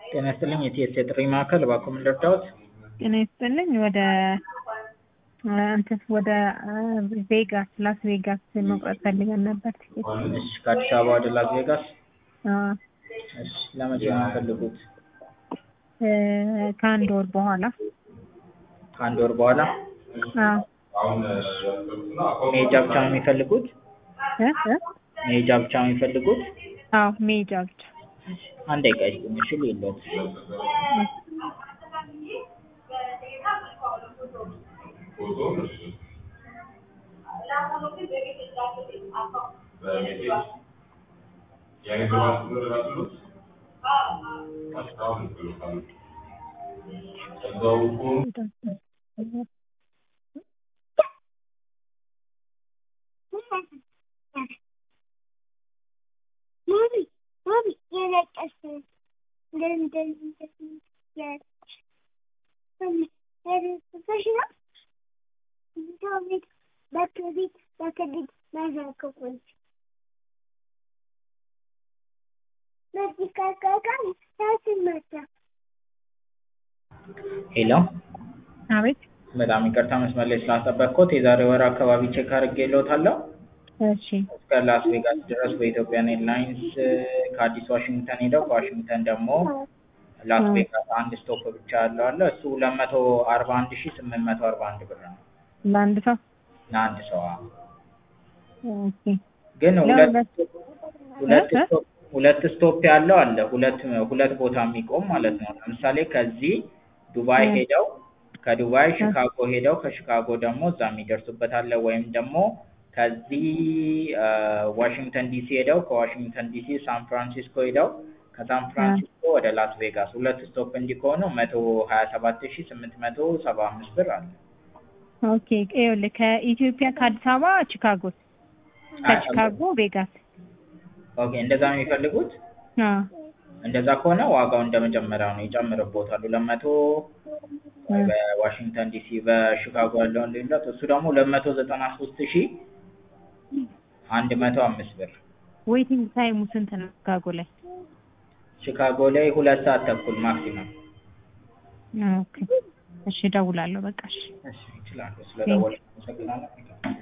ጤና ይስጥልኝ የቲኤስ የጥሪ ማዕከል እባክዎ ምን ልርዳዎት? ጤና ይስጥልኝ ወደ እንትን ወደ ቬጋስ ላስ ቬጋስ መቁረጥ ፈልገን ነበር ቲኬት። እሺ ከአዲስ አበባ ወደ ላስ ቬጋስ አዎ እሺ ለመቼ ነው የሚፈልጉት? እ ከአንድ ወር በኋላ ከአንድ ወር በኋላ አዎ መሄጃ ብቻ ነው የሚፈልጉት? እ እ መሄጃ ብቻ ነው የሚፈልጉት? አዎ መሄጃ ብቻ አንድ ደቂቃ ይስጡኝ እሺ ልይልዎት። ሄሎ አቤት በጣም ይቅርታ መስመር ላይ ስላስጠበቅኩት የዛሬ ወር አካባቢ ቼክ አድርጌልዎታለሁ። እሺ እስከ ላስ ቬጋስ ድረስ በኢትዮጵያን ኤርላይንስ ከአዲስ ዋሽንግተን ሄደው ከዋሽንግተን ደግሞ ላስ ቬጋስ አንድ ስቶፕ ብቻ ያለው አለ እሱ ሁለት መቶ አርባ አንድ ሺህ ስምንት መቶ አርባ አንድ ብር ነው ለአንድ ሰው ለአንድ ሰው አዎ። ኦኬ ግን ሁለት ለሁለት ሁለት እ? ስቶፕ ሁለት ስቶፕ ያለው አለ ሁለት ሁለት ቦታ የሚቆም ማለት ነው። ለምሳሌ ከዚህ ዱባይ እ። ሄደው ከዱባይ ሺካጎ ሄደው ከሺካጎ ደግሞ እዛ የሚደርሱበት አለ ወይም ደግሞ ከዚህ አ ዋሽንግተን ዲሲ ሄደው ከዋሽንግተን ዲሲ ሳን ፍራንሲስኮ ሄደው ከሳን ፍራንሲስኮ ወደ ላስ ቬጋስ ሁለት ስቶፕ እንዲህ ከሆኑ መቶ ሀያ ሰባት ሺህ ስምንት መቶ ሰባ አምስት ብር አለ። ኦኬ ይኸውልህ ከኢትዮጵያ ከአዲስ አበባ ቺካጎ ከቺካጎ ቬጋስ ኦኬ እንደዛ ነው የሚፈልጉት? አዎ እንደዛ ከሆነ ዋጋው እንደመጀመሪያው ነው ይጨምርብዎታል። ሁለት መቶ በዋሽንግተን ዲሲ በሺካጎ ያለውን ልዩነት እሱ ደግሞ ሁለት መቶ ዘጠና ሶስት ሺህ አንድ መቶ አምስት ብር ዌይቲንግ ታይሙ ስንት ነው ቺካጎ ላይ? ሺካጎ ላይ ሁለት ሰዓት ተኩል ማክሲመም። ኦኬ እሺ እደውላለሁ በቃ እሺ እሺ ይችላሉ። ስለደወሉ አመሰግናለሁ።